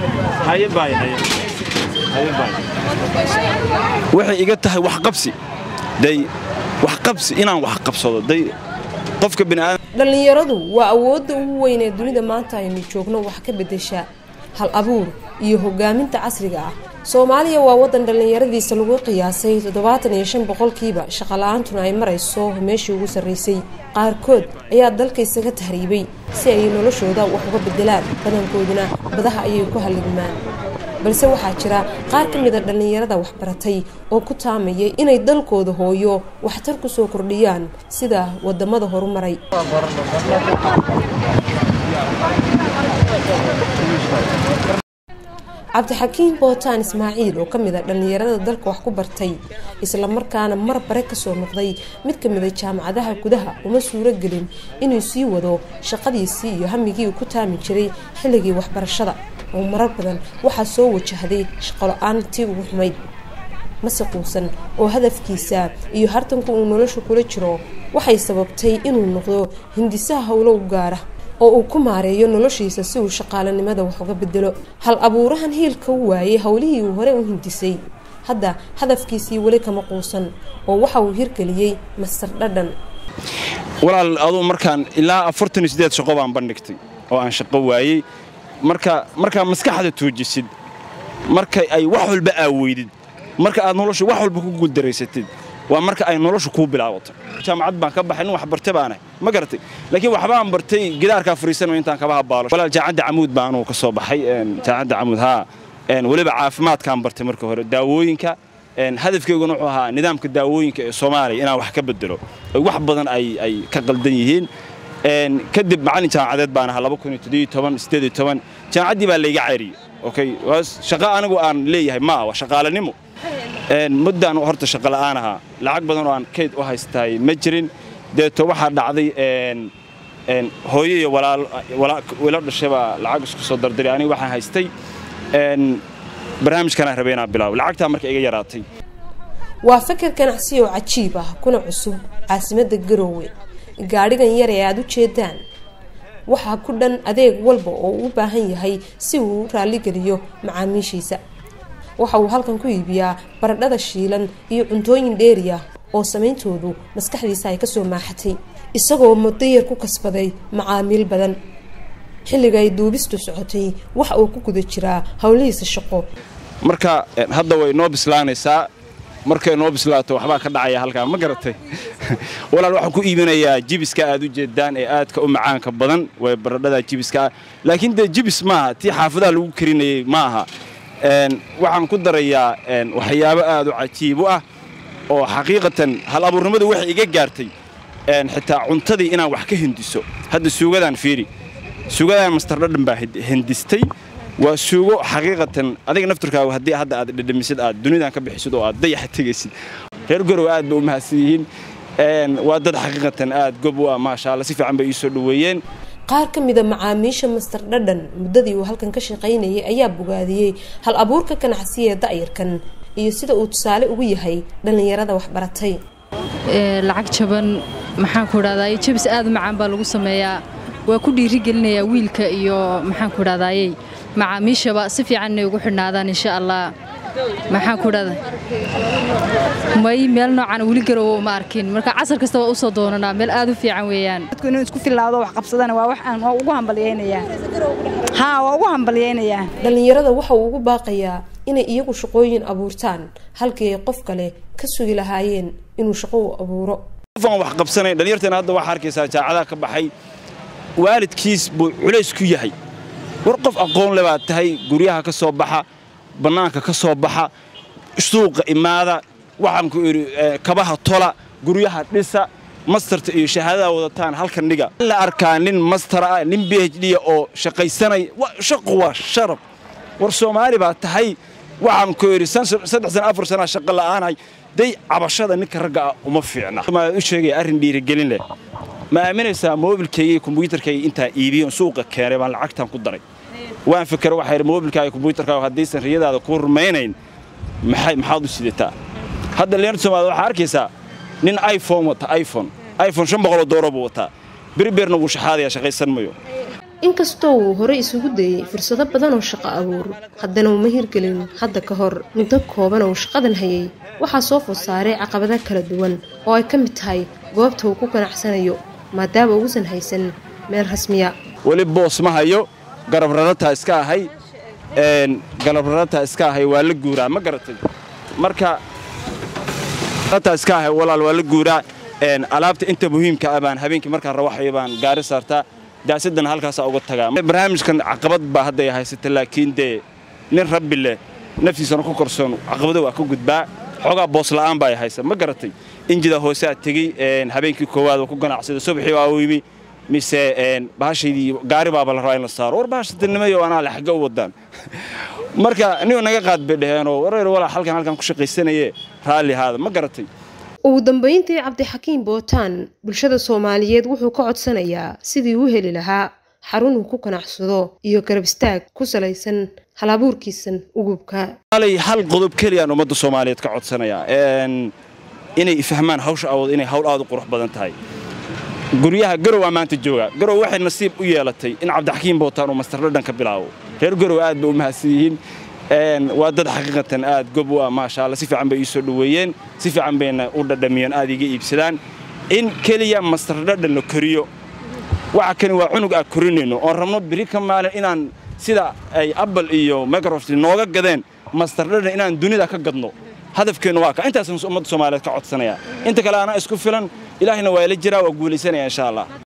haye baay haye haye baay waxay iga tahay wax qabsi day wax qabsi inaan wax qabsado day qofka bini'aadam dhallinyaradu waa awoodda ugu weyn ee dunida maanta aynu joogno wax ka beddesha hal abuur iyo hogaaminta casriga ah soomaaliya waa waddan dhallinyaradiisa lagu qiyaasay toddobaatan iyo shan boqolkiiba shaqala-aantuna ay marayso meeshii ugu sarraysay qaarkood ayaa dalka isaga tahriibay si ay noloshooda wax uga beddelaan badankooduna badaha ayay ku halligmaan balse waxaa jira qaar ka mida dhallinyarada waxbaratay oo ku taamayay inay dalkooda hooyo waxtar ku soo kordhiyaan sida wadamada horumaray cabdixakiim bootaan ismaaciil oo ka mid a dhallinyarada dalka wax ku bartay islamarkaana mar bare kasoo noqday mid ka mida jaamacadaha gudaha uma suuro gelin inuu sii wado shaqadiisii iyo hamigii uu ku taami jiray xilligii waxbarashada oo marar badan waxaa soo wajahday shaqolo-aan tii ugu xumayd mase quusan oo hadafkiisa iyo hartanku uu nolosha kula jiro waxay sababtay inuu noqdo hindisaha howlo u gaara oo uu ku maareeyo noloshiisa si uu shaqaalanimada wax uga bedelo hal abuurahan hiilka u waayay howlihii uu hore u hindisay hadda hadafkiisii weli kama quusan oo waxa uu hirgeliyey master dhadhan walaal aduu markaan ilaa afartan iyo sideed shaqo baan bandhigtay oo aan shaqo waayey marka markaa maskaxda tuujisid marka ay wax walba aaweydid marka aad nolosha wax walba ku guuldaraysatid waa marka ay nolosha kuu bilaabato jaamacad baan ka baxay nin wax bartay baanahay ma garatay laakiin waxbaan bartay gidaarkaa fariisanayo intaan kaba habaalo walaal jaacadda camuud baa anuu ka soo baxay jaacadda camuud haa weliba caafimaadkaan bartay marka hore daawooyinka hadafkeyguna wuxuu ahaa nidaamka daawooyinka ee soomaaliya inaan wax ka bedelo wax badan ay ay ka qaldan yihiin kadib macallin jaamacadeed baan ahaa jaamacaddii baa layga cayriyey okay shaqo anigu aan leeyahay ma aha waa shaqaalanimo muddaan horta shaqo la'aan ahaa lacag badan oo aan kayd u haystaay ma jirin deeto waxaa dhacday hooyo iyo wilo dhashay baa lacag isku soo dardaray aniga waxaan haystay barnaamijkanaan rabay inaan bilaabo lacagtaa marka iga yaraatay waa fakar ganacsi oo cajiib ah kuna cusub caasimadda garoowe gaadhigan yar ee aada u jeedaan waxaa ku dhan adeeg walba oo uu u baahan yahay si uu u raalligeliyo macaamiishiisa waxa uu halkan ku iibiyaa baradhada shiilan iyo cuntooyin dheeri ah oo samayntoodu maskaxdiisa ay kasoo maaxatay isagoo mudayar ku kasbaday macaamiil badan xilliga ay duubistu socotay waxa uu ku guda jiraa howlihiisa shaqo marka hadda way noo bislaanaysaa markay noo bislaato waxbaa ka dhacaya halkaa ma garatay walaal waxaan ku iibinayaa jibiska aad u jeedaan ee aadka u macaanka badan way baradhada jibiska ah laakiin dee jibis maaha tii xaafadaha lagu karinayey ma aha waxaan ku darayaa waxyaabo aad u cajiib u ah oo xaqiiqatan hal abuurnimadu waxay iga gaartay xitaa cuntadii inaan wax ka hindiso hadda suugadaan fiiri suugadaan master dhadhan baa hindistay waa suugo xaqiiqatan adiga nafturkaagu haddii hadda aad dhadhamisid aad dunidan ka bixisid oo aad dayaxa tegaysid reer gorow aad bay u mahadsan yihiin waa dad xaqiiqatan aad gob u ah maasha alla si fiican bay ii soo dhoweeyeen qaar ka mida macaamiisha master dhadhan muddadii uu halkan ka shaqaynayay ayaa bogaadiyey hal abuurka ganacsiya ee da'yarkan iyo sida uu tusaale ugu yahay dhallinyarada waxbaratay lacag jaban maxaan ku idhahdaay jabis aad u macaan baa lagu sameeyaa waa ku dhiirigelinayaa wiilka iyo maxaan ku idhahdaayey macaamiishaba si fiican inay ugu xidhnaadaan insha allah maxaan ku idhahda may meel noocan weli garowo ma arkin marka casar kasta waa usoo doonanaa meel aad u fiican weeyaan dadku inuu isku filaado wax qabsadana waa wax aan waa ugu hambalyaynayaa haa waa ugu hambalyaynayaa dhallinyarada waxa uu ugu baaqayaa inay iyagu shaqooyin abuurtaan halkii ay qof kale ka sugi lahaayeen inuu shaqo u abuuro qofaan wax qabsanayn dhalinyarteena hadda waxaa arkaysaa jaacadaha ka baxay waalidkiis buu culays ku yahay war qof aqoon le baad tahay guryaha ka soo baxa bannaanka ka soo baxa suuqa imaada waxaan ku idhi kabaha tola guryaha dhisa mastarta iyo shahaadada wadataan halkan dhiga la arkaa nin mastara ah nin b h d oo shaqaysanay shaqu waa sharaf war soomaali baa tahay waxaan ku idhi saddex sana afar sanaa shaqo la'aanahay day cabashada ninka ragga ah uma fiicna u sheegaya arrin dhiirigelin leh ma aaminaysaa moobilkayga iyo kombuyuutarkayga intaa iibiyon suuqa keenay baan lacagtan ku daray waan fikera waxaa yidhi moobilkaaga kombuyuutarkaaga haddaysan riyadaada ku rumaynayn maxay maxaad u sidataa hadda dhalinyarta soomaalida waxaa arkaysaa nin iphone wata iphone iphone shan boqoloo dooro buu wataa berberna wuu shaxaadayaa shaqaysan mayo inkastoo uu horey isugu dayey fursado badan oo shaqo abuur haddana uma hirgelin hadda ka hor muddo kooban oo shaqadan hayay waxaa soo food saaray caqabado kala duwan oo ay ka mid tahay goobta uu ku ganacsanayo maadaama uusan haysan meel rasmiya weli boos ma hayo garab rarataa iska ahay garab rarataa iska ahay waa la guuraa ma garatay marka rarataa iska ahay walaal waa la guuraa alaabta inta muhiimka ah baan habeenkii markaan rawaxayo baan gaari saartaa daasadana halkaasaa uga tagaa barnaamijkan caqabad baa hadday haysata laakiin dee nin rabbi leh naftiisana ku korsoon caqabado waa ka gudbaa xoogaa boosla'aan baa haysa ma garatay injida hooseaa tegey habeenkii koowaad waa ku ganacsada subaxii waa u yimi mise bahashaydii gaari baaba la rabaa in la saaro war bahashatanimayo anaa le xagga u wadaan marka nigu naga qaad bay dhaheenoo wareer walaa halkan halkan ku shaqaysanaye raalli haada ma garatay ugu dambayntii cabdixakiim bootaan bulshada soomaaliyeed wuxuu ka codsanayaa sidii u heli lahaa xarun uu ku ganacsado iyo garab istaag ku salaysan halabuurkiisan ugubka alay hal qodob keliyaan ummadda soomaaliyeed ka codsanayaa inay fahmaan hawsha awood inay hawl aad u qurux badan tahay guryaha garow aa maanta jooga garow waxay nasiib u yeelatay in cabdixakiim bootaan uu mastardhadhan ka bilaabo reer garow aad bay u mahadsan yihiin waa dad xaqiiqatan aad gob u ah maasha alla si fiican bay ii soo dhoweeyeen si fiican bayna u dhadhamiyeen aad iga iibsadaan in keliya mastardhadhan la koriyo waxa kani waa cunug aad korinayno oon rabno biri ka maalin inaan sida ay apple iyo microsoft nooga gadeen mastardhadhan inaan dunida ka gadno hadafkeennu waa ka intaasaan ummadda soomaaliyeed ka codsanaya inta kale anaa isku filan ilaahina waa ila jiraa waa guulaysanaya insha allah